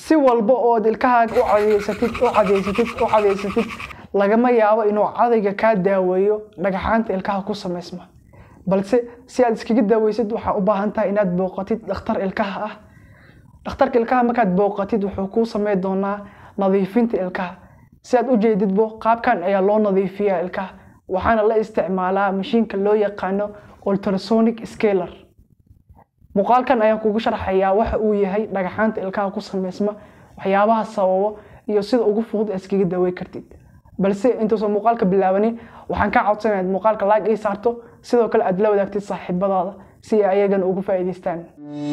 si walba ood ilkahaaga u cadeysatid u cadeysatid u cadeysatid lagama yaabo inuu cadayga kaa daaweeyo dhagaxaanta ilkaha ku samaysma balse si aad iskaga daaweysid waxaa u baahan tahay inaad booqatid dhakhtar ilkaha ah dhakhtarka ilkaha markaad booqatid wuxuu kuu sameyn doonaa nadiifinta ilkaha si aad u jeedidbo qaabkan ayaa loo nadiifiyaa ilkaha waxaana la isticmaalaa mashiinka loo yaqaano ultrasonic scaler muuqaalkan ayaan kugu sharxayaa waxa uu yahay dhagaxaanta ilkaha ku samaysma waxyaabaha sababo iyo sida ugu fudud aad iskaga daawey kartid balse intuusan muuqaalka bilaabanin waxaan kaa codsanaya inaad muuqaalka laag ii saarto sidoo kale aad la wadaagtid saaxiibadaada si ay ayagana ugu faa'iidaystaan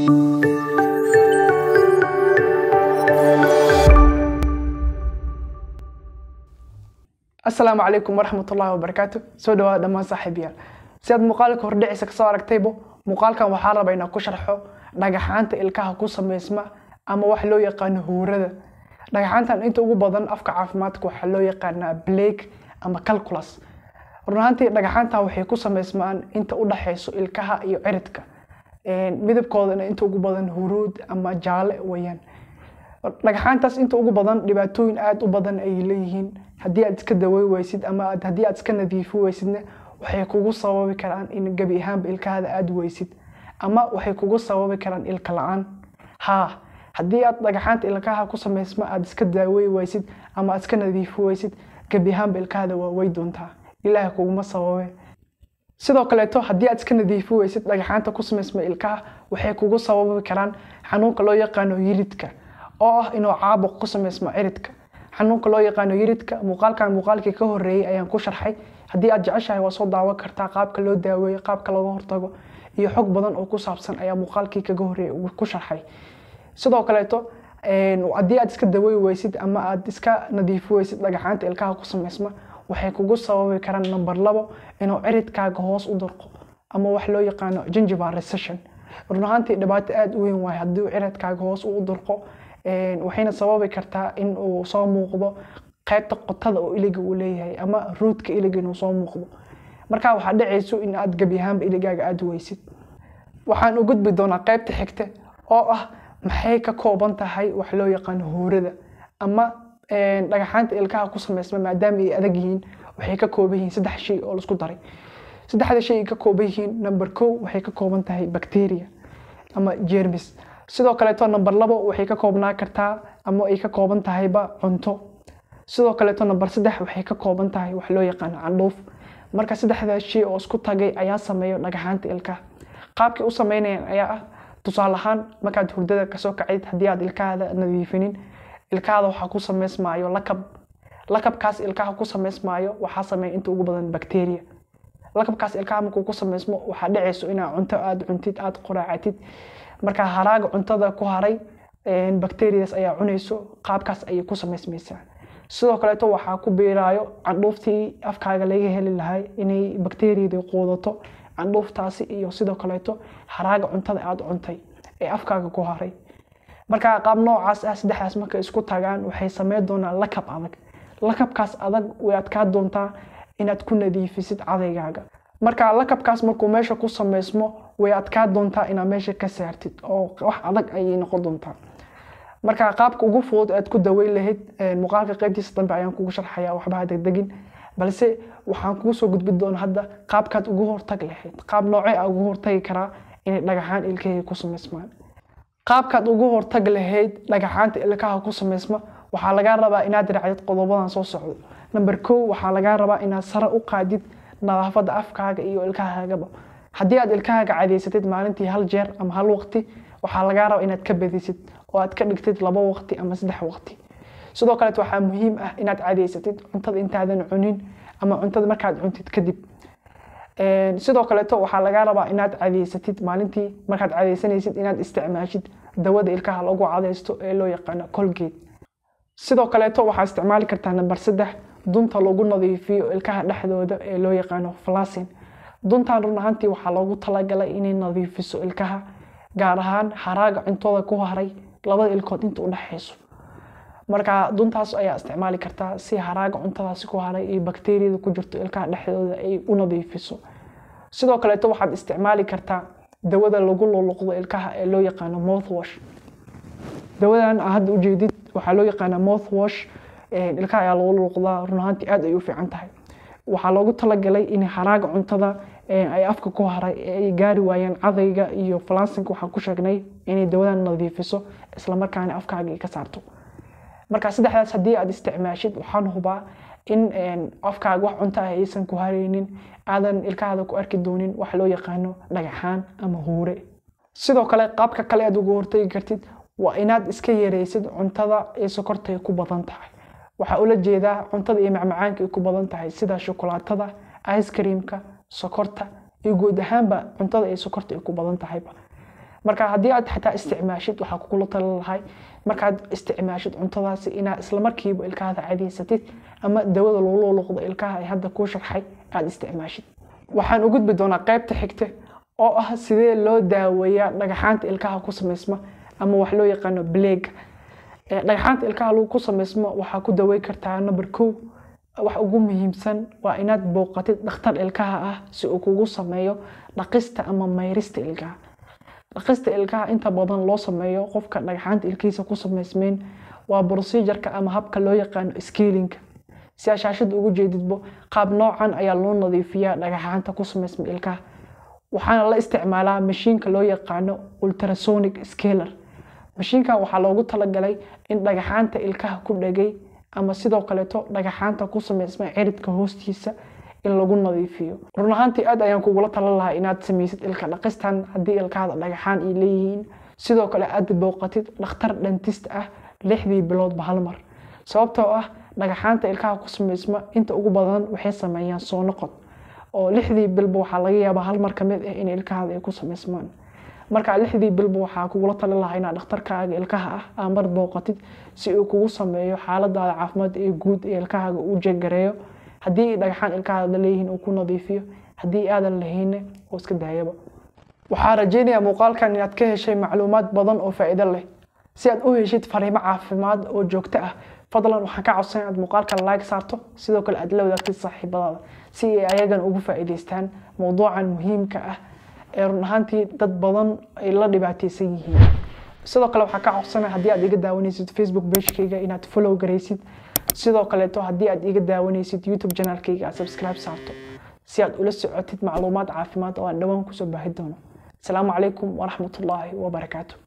asalaamu calaykum waraxmat ullahi wabarakaatu soo dhawaada dhammaan saaxiibayaal si aad muuqaalka hordhiciisa kasoo aragtaybo muuqaalkan waxaa raba inaan ku sharxo dhagaxaanta ilkaha ku samaysma ama wax loo yaqaano huurada dhagaxaantan inta ugu badan afka caafimaadka waxaa loo yaqaanaa blake ama calculus run ahaantii dhagaxaantan waxay ku samaysmaan inta u dhaxayso ilkaha iyo ciridka midabkoodana inta ugu badan huruud ama jaale weyaan dhagaxaantaas inta ugu badan dhibaatooyin aada u badan ay leeyihiin haddii aad iska dawey weysid ama haddii aad iska nadiifi weysidna waxay kugu sababi karaan in gebi ahaanba ilkahada aada weysid ama waxay kugu sababi karaan ilka la-aan haa haddii aad dhagaxaanta ilkaha ku samaysma aad iska daawey weysid ama aad iska nadiifi weysid gebi ahaanba ilkahada waa wey doontaa ilaaha kuguma sababe sidoo kaleeto haddii aad iska nadiifi weysid dhagaxaanta ku samaysma ilkaha waxay kugu sababi karaan xanuunka loo yaqaano yiridka oo ah inuu caabuq ku samaysmo ciridka xanuunka loo yaqaano yiridka muuqaalkan muuqaalkii ka horeeyey ayaan ku sharxay haddii aad jeceshahay waa soo daawan kartaa qaabka loo daaweeyo qaabka looga hortago iyo xog badan oo ku saabsan ayaa muuqaalkii kaga horeeyey ku sharxay sidoo kaleeto haddii aad iska dawey weysid ama aad iska nadiifi weysid dhagaxaanta ilkaha ku samaysma waxay kugu sababi karaan number labo inuu ciridkaaga hoos u durqo ama wax loo yaqaano gingival recession run ahaantii dhibaato aada u weyn waayo haddii ciridkaaga hoos u durqo waxayna sababi kartaa in uu soo muuqdo qaybta qotada oo iliga uu leeyahay ama ruudka iliga inuu soo muuqdo markaa waxaa dhacayso in aad gebi ahaanba iligaaga aada weysid waxaan u gudbi doonaa qaybta xigta oo ah maxay ka kooban tahay wax loo yaqaano huurada ama dhagaxaanta ilkaha ku samaysma maadaama ay adag yihiin waxay ka kooban yihiin saddex shay oo laisku daray saddexda shay ay ka kooban yihiin number kow waxay ka kooban tahay bacteria ama jermis sidoo kaleeto number labo waxay ka koobnaa kartaa ama ay ka kooban tahayba cunto sidoo kaleeto number saddex waxay ka kooban tahay wax loo yaqaano candhuuf marka saddexdaas shay oo isku tagay ayaa sameeyo dhagaxaanta ilkaha qaabkay u sameynayaan ayaa ah tusaale ahaan markaad hurdada kasoo kacid haddii aad ilkahada nadiifinin ilkahada waxaa ku samaysmaayo lakab lakabkaas ilkaha ku samaysmaayo waxaa sameeya inta ugu badan bacteria lakabkaas ilkaha markuu ku samaysmo waxaa dhacayso inaad cunto aada cuntid aada qoraacatid marka haraaga cuntada ku haray bacterias ayaa cunayso qaabkaas ayay ku samaysmaysaa sidoo kaleeto waxaa ku biiraayo candhuuftii afkaaga laga heli lahay inay bacteriada quudato candhuuftaasi iyo sidoo kaleeto haraaga cuntada aada cuntay ee afkaaga ku haray marka qaab noocaas ah saddexdaas markay isku tagaan waxay sameyn doonaan lakab adag lakabkaas adag way adkaa doontaa inaad ku nadiifisid cadaygaaga marka lakabkaas markuu meesha ku samaysmo way adkaa doontaa inaad meesha ka saartid oo wax adag ayay noqon doontaa marka qaabka ugu fudud aad ku daweyn lahayd muuqaalka qaybtiisa dambe ayaan kugu sharxaya waxbaha degdegin balse waxaan kugu soo gudbin doona hadda qaabkaad ugu hortag lahayd qaab noocee a ugu hortagi karaa inay dhagaxaan ilkahayga ku samaysmaan qaabkaad ugu hortag lahayd dhagaxaanta ilkaha ku samaysma waxaa lagaa rabaa inaad raacdid qodobadan soo socdo number kow waxaa lagaa rabaa inaad sare u qaadid nadaafada afkaaga iyo ilkahaagaba haddii aad ilkahaaga cadeysatid maalintii hal jeer ama hal waqti waxaa lagaa rabaa inaad ka badisid oo aad ka dhigtid laba waqti ama saddex waqti sidoo kaleet waxaa muhiim ah inaad cadeysatid cuntada intaadan cunin ama cuntada markaad cuntid kadib sidoo kaleeto waxaa lagaa rabaa inaad cadeysatid maalintii markaad cadeysanaysid inaad isticmaashid dawada ilkaha lagu cadeysto ee loo yaqaano colgate sidoo kaleeto waxaa isticmaali kartaa number saddex dunta lagu nadiifiyo ilkaha dhexdooda ee loo yaqaano flasin duntan run ahaantii waxaa loogu talagalay inay nadiifiso ilkaha gaar ahaan haraaga cuntada ku haray labada ilkood inta u dhexayso marka duntaas ayaa isticmaali kartaa si haraaga cuntadaasi ku haray iyo bakteriyada ku jirto ilkaha dhexdooda ay u nadiifiso sidoo kaleeto waxaad isticmaali kartaa dawada lagu luluqdo ilkaha ee loo yaqaano mouthwash dawadan aa hadda ujeedid waxaa loo yaqaanaa mouth wash ilkaha ayaa lagu luuqdaa run ahaantii aad ay u fiican tahay waxaa loogu talagalay in haraaga cuntada ay afka ku haray ay gaari waayaan cadayga iyo falansinka waxaan ku sheegnay inay dawadan nadiifiso islamarkaana afkaaga ay ka saarto marka saddexdaas haddii aad isticmaashid waxaan hubaa in afkaaga wax cunto ah aysan ku hareynin aadan ilkahaada ku arki doonin wax loo yaqaano dhagaxaan ama huure sidoo kale qaabka kale aad uga hortagi kartid waa inaad iska yareysid cuntada ee sokorta ay ku badan tahay waxaa ula jeedaa cuntada iyo macmacaanka ay ku badan tahay sida shukulaatada ice creamka sokorta iyo guud ahaanba cuntada ee sokorta ay ku badan tahayba marka haddii aad xataa isticmaashid waxaa kugula tala lahay markaad isticmaashid cuntadaasi inaad islamarkiiba ilkahada cadaysatid ama dawada loola luqdo ilkaha ay hadda kuu sharxay aad isticmaashid waxaan u gudbi doonaa qaybta xigta oo ah sidee loo daaweeyaa dhagaxaanta ilkaha ku samaysma ama wax loo yaqaano bleega dhagaxaanta ilkaha lagu ku samaysmo waxaa ku dawey kartaa number kow wax ugu muhiimsan waa inaad booqatid dhakhtar ilkaha ah si uu kugu sameeyo dhaqista ama mayrista ilkaha dhaqista ilkaha inta badan loo sameeyo qofka dhagaxaanta ilkihiisa ku samaysmeyn waa procedureka ama habka loo yaqaano scalinka si aa shaashada ugu jeedidbo qaab noocan ayaa loo nadiifiyaa dhagaxaanta ku samaysma ilkaha waxaana la isticmaalaa mashiinka loo yaqaano ultrasonic scaler mashiinkan waxaa loogu talagalay in dhagaxaanta ilkaha ku dhegay ama sidoo kaleeto dhagaxaanta ku samaysma ciridka hoostiisa in lagu nadiifiyo run ahaantii aad ayaan kugula talan lahaa inaad samaysid ilka dhaqistan haddii ilkahada dhagaxaan ay leeyihiin sidoo kale aad booqatid dhakhtar dhantist ah lixdii biloodba hal mar sababtoo ah dhagaxaanta ilkaha ku samaysma inta ugu badan waxay sameeyaan soo noqod oo lixdii bilba waxaa laga yaabaa hal mar kamid ah in ilkahada ay ku samaysmaan markaa lixdii bilba waxaa kugula talin lahaa inaad dhakhtarkaaga ilkaha ah aa mar booqatid si uu kugu sameeyo xaaladaada caafimaad ee guud ee ilkahaaga uu jegareeyo haddii dhagaxaan ilkahaada leeyihiin uu ku nadiifiyo haddii aadan lahayne oo iska daayaba waxaa rajeynayaa muuqaalkan inaad ka heshay macluumaad badan oo faa'iido leh si aad u heshid fariimo caafimaad oo joogto ah fadlan waxaan ka codsan inaad muuqaalkan like saarto sidoo kale aad la wadaagtid saaxiibadaada si ay ayagan ugu faa'iidaystaan mowduucan muhiimka ah ee run ahaantii dad badan ay la dhibaateysan yihiin sidoo kale waxaan ka codsanaya haddii aad iga daawanaysid facebook pagekayga inaad follow garaysid sidoo kaleeto haddii aad iga daawanaysid youtube janaalkayga aad subscribe saarto si aad ula socotid macluumaad caafimaad oo aan dhowaan kusoo baahi doono asalaamu calaykum waraxmatullaahi wabarakaatu